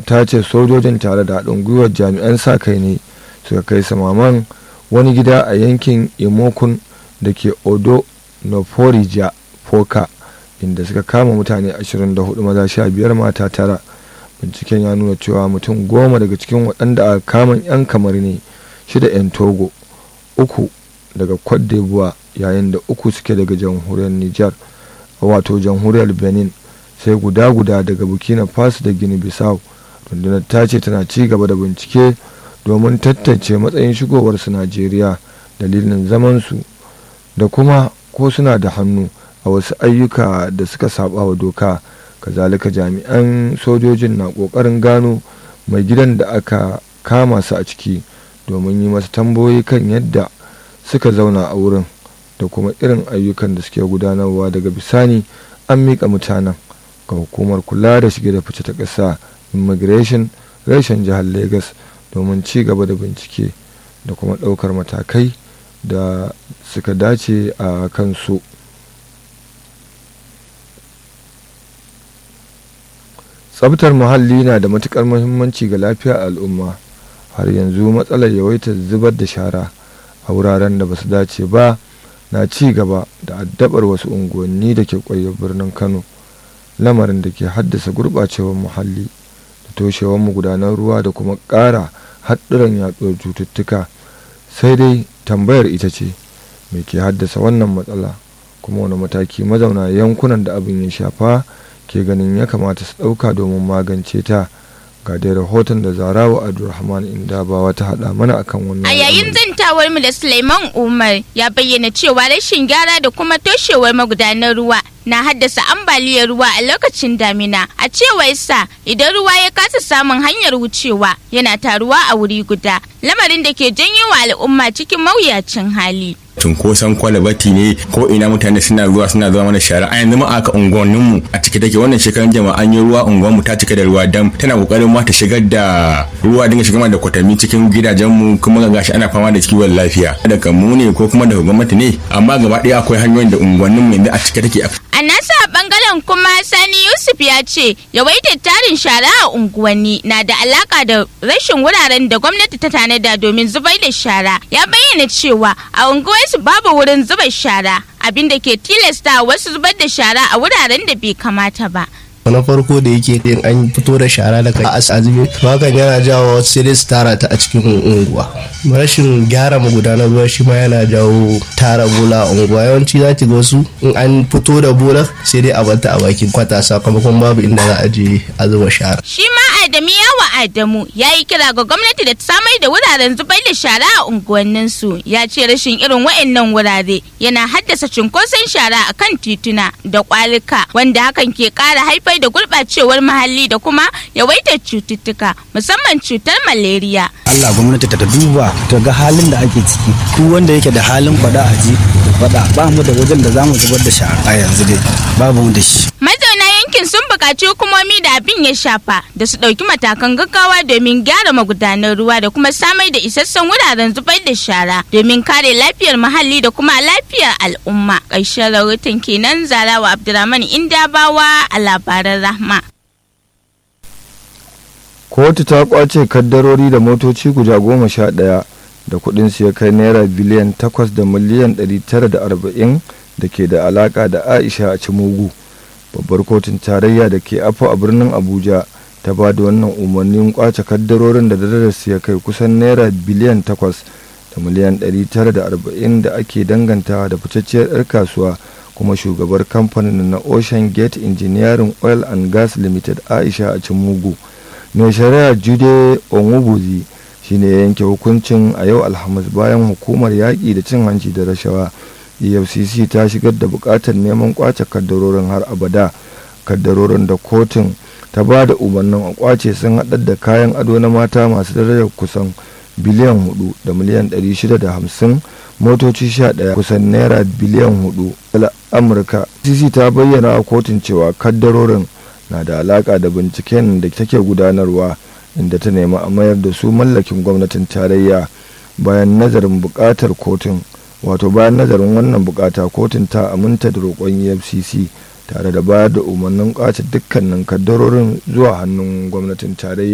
ta ce sojojin tare da haɗin gwiwar jami'an sa kai ne suka kai samaman wani gida a yankin imokun da ke odo noforija foka inda suka kama mutane 24 maza 15 mata tara binciken ya nuna cewa mutum goma daga cikin waɗanda a kamun 'yan kamar ne shida 'yan togo uku daga cote d'ivoire yayin da uku suke daga jamhuriyar niger wato jamhuriyar benin sai guda guda daga burkina faso da guinea bissau rundunar ta ce tana ci gaba da bincike domin tantance matsayin shigowarsu najeriya dalilin zamansu da kuma ko suna da hannu a wasu ayyuka da suka saba wa doka kazalika jami'an sojojin na kokarin gano mai gidan da aka kama su a ciki domin yi masa tambayoyi kan yadda suka zauna a wurin da kuma irin ayyukan da suke gudanarwa daga bisani an miƙa mutanen ga hukumar kula da shige da fice ta ƙasa immigration reshen jihar lagos domin ci gaba da bincike da kuma ɗaukar matakai da suka dace a kansu tsabtar muhalli na da matukar muhimmanci ga lafiyar al'umma har yanzu matsalar yawaitar zubar da shara a wuraren da ba su dace ba na ci gaba da addabar wasu unguwanni da ke kwaye birnin kano lamarin da ke haddasa gurɓacewar muhalli da toshewar magudanar ruwa da kuma ƙara haɗuran yaɗuwar cututtuka sai dai tambayar ita ce me ke haddasa wannan matsala kuma wani mataki mazauna yankunan da abin ya shafa ke ganin ya kamata su ɗauka domin magance ta ga dai rahoton da zarawa abdulrahman indabawa ta haɗa mana akan wannan A yayin zantawar mu da Suleiman Umar ya bayyana cewa rashin gyara da kuma toshewar magudanar ruwa na haddasa ambaliyar ruwa a lokacin damina. A cewar sa idan ruwa ya kasa samun hanyar wucewa yana taruwa a wuri guda, lamarin da ke janyo wa al'umma cikin mawuyacin hali. cunkoson kwalabati ne ko ina mutane suna zuwa suna zuwa mana shara a yanzu ma aka unguwannin mu a cike take wannan shekaran jama'a an yi ruwa unguwan mu ta cika da ruwa dam tana kokarin ma ta shigar da ruwa dinga shigar da kwatami cikin gidajen mu kuma ga gashi ana fama da kiwon lafiya daga mu ne ko kuma daga gwamnati ne amma gaba ɗaya akwai hanyoyin da unguwannin mu yanzu a cike take A nasa bangaren kuma Sani Yusuf ya ce yawaitar tarin shara a unguwanni na da alaka da rashin wuraren da gwamnati ta tanada domin zubar da shara. Ya bayyana cewa a unguwarsu babu wurin zuba shara abinda ke tilasta wasu zubar da shara a wuraren da bai kamata ba. na farko da yake yin an fito da shara daga azumi hakan yana jawo sai dai su tara ta a cikin unguwa rashin gyara magudanar ruwa shi ma yana jawo tara bola a unguwa yawanci za ki ga wasu in an fito da bola sai dai a bata a bakin kwata sakamakon babu inda za a je a zuba shara Shi ma Adamu yawa Adamu ya yi kira ga gwamnati da ta samar da wuraren zubar da shara a unguwanninsu. Ya ce rashin irin wa'annan wurare yana haddasa cunkoson shara a kan tituna da kwalika wanda hakan ke ƙara haifar da gurɓacewar muhalli da kuma yawaitar cututtuka musamman cutar malaria. Allah gwamnati ta duba ta ga halin da ake ciki duk wanda yake da halin faɗa a ji faɗa ba mu da wajen da za mu zubar da shara a yanzu dai babu mu da shi. Mazauna yankin sun buƙaci hukumomi da abin ya shafa da su ɗauki matakan gaggawa domin gyara magudanar ruwa da kuma samar da isassun wuraren zubar da shara domin kare lafiyar muhalli da kuma lafiyar al'umma. Ƙarshen rahoton kenan Zarawa Abdulrahman Indabawa a labaran Rahma. kotu ta kwace kaddarori da motoci guda goma sha ɗaya da kuɗin su ya kai naira biliyan takwas da miliyan ɗari tara da arba'in da ke da alaka da aisha a cimugu babbar kotun tarayya da ke afo a birnin abuja ta ba da wannan umarnin kwace kaddarorin da darajarsu ya kai kusan naira biliyan takwas da miliyan ɗari tara da arba'in da ake dangantawa da fitacciyar 'yar kasuwa kuma shugabar kamfanin na ocean gate engineering oil and gas limited aisha a cimugu mai shari'a jude onwubuzi shine ya yanke hukuncin a yau alhamis bayan hukumar yaƙi da cin hanci da rashawa efcc ta shigar da buƙatar neman kwace kaddarorin har abada kaddarorin da kotun ta ba da umarnin a kwace sun haɗar da kayan ado na mata masu darajar kusan biliyan hudu da miliyan 650 motoci 11 kusan naira biliyan hudu amurka cc ta bayyana a kotun cewa kaddarorin na da alaka da binciken da take gudanarwa inda ta nemi a mayar da su mallakin gwamnatin tarayya bayan nazarin bukatar kotun wato bayan nazarin wannan bukata kotun ta aminta da roƙon efcc tare da bayar da umarnin kwace dukkanin kaddarorin zuwa hannun gwamnatin tarayya